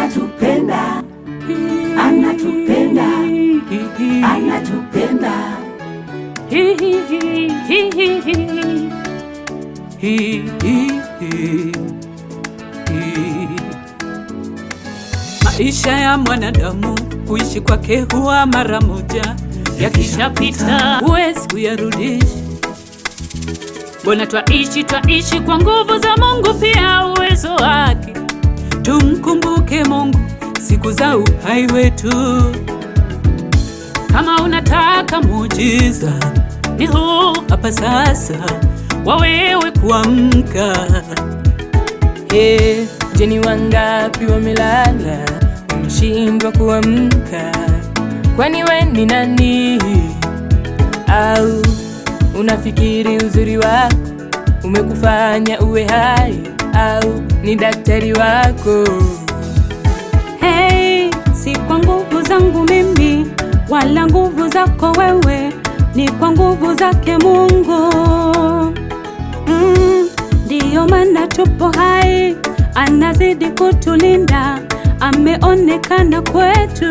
anatupenda, anatupenda, anatupenda. Maisha ya mwanadamu kuishi kwake huwa mara moja, yakishapita huwezi kuyarudisha. Mbona twaishi twaishi kwa nguvu za Mungu, pia uwezo wake. Tumkumbuke Mungu siku za uhai wetu. Kama unataka muujiza, ni huu hapa sasa, wawewe kuamka. Hey, je, ni wangapi wamelala wameshindwa kuamka? Kwani we ni nani? Au unafikiri uzuri wako umekufanya uwe hai? Au ni daktari wako? Hey, si kwa nguvu zangu mimi wala nguvu zako wewe, ni kwa nguvu zake Mungu. Mm, ndiyo maana tupo hai, anazidi kutulinda, ameonekana kwetu.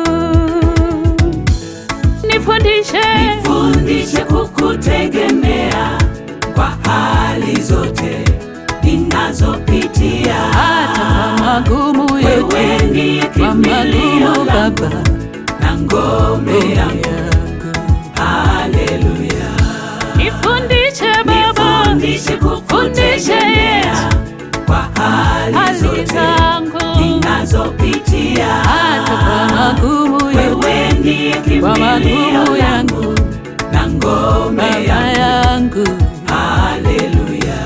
Nifundishe, Fundishe kukutegemea kwa hali zote ninazopitia. hata kwa magumu yote, Wewe ndiye kwa kimbilio magumu langu Baba na ngome yangu. yangu. Haleluya. Nifundishe Baba, Fundishe kukutegemea kwa hali hali zote zangu ninazopitia. hata kwa magumu yote, Wewe ndiye kwa kimbilio magumu langu yangu na ngome Baba yangu. yangu. Haleluya.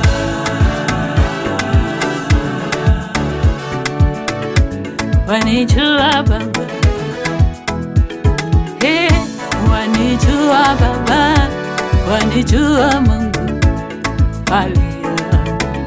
Wanijua Baba, hey, wanijua Baba, wanijua Mungu. Haleluya.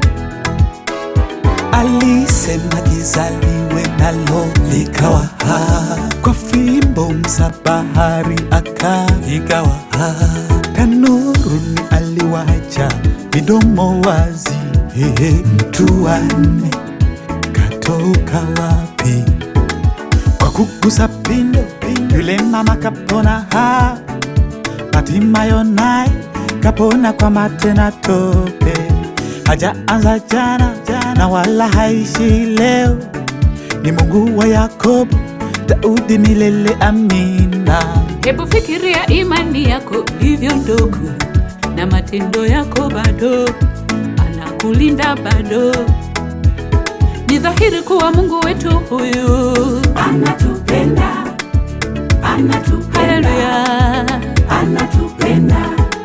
Alisema gizaliwe nalo likawa ha, kwa fimbo msabahari aka ikawa ha, tanuruni aliwacha midomo wazi. Hehe, mtu wanne katoka wapi? Kwa kugusa pindo, yule mama kapona ha, Hatimayo naye kapona kwa mate na tope, hajaanza jana na wala haishi leo. Ni Mungu wa Yakobo, Daudi milele, amina. Hebu fikiria imani yako ilivyo ndogo na matendo yako bado, anakulinda bado. Ni dhahiri kuwa Mungu wetu huyu, Anatupenda, anatupenda, haleluya, anatupenda,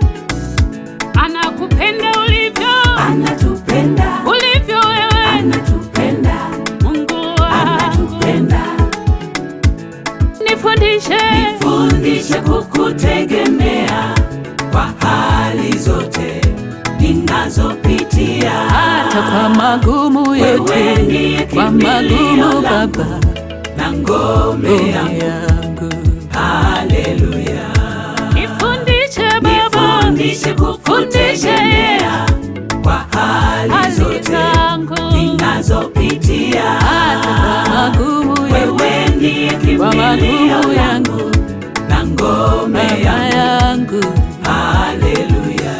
anakupenda ulivyo anatupenda, ulivyo wewe, anatupenda, Mungu wangu. anatupenda. Nifundishe, Fundishe kukutegemea kwa hali zote ninazopitia. hata kwa magumu Wewe yote, ndiye kwa kimbilio magumu langu Baba na ngome ngome yangu. yangu. Haleluya. Nifundishe Baba, Fundishe kukutegemea kwa hali hali zote zangu ninazopitia. hata kwa magumu yote, Wewe ndiye kwa kimbilio magumu langu yangu na ngome Baba yangu. yangu. Haleluya.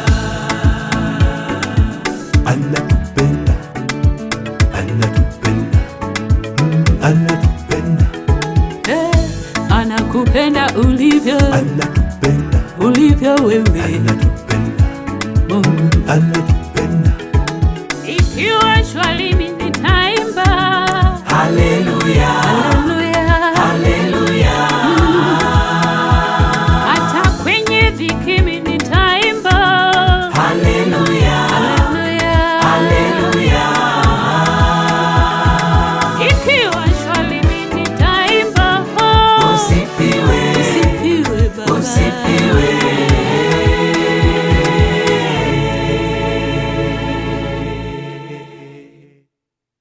Anatupenda, anatupenda, mm, anatupenda, Eh, anakupenda ulivyo anatupenda, ulivyo wewe anatupenda, Mungu anatupenda.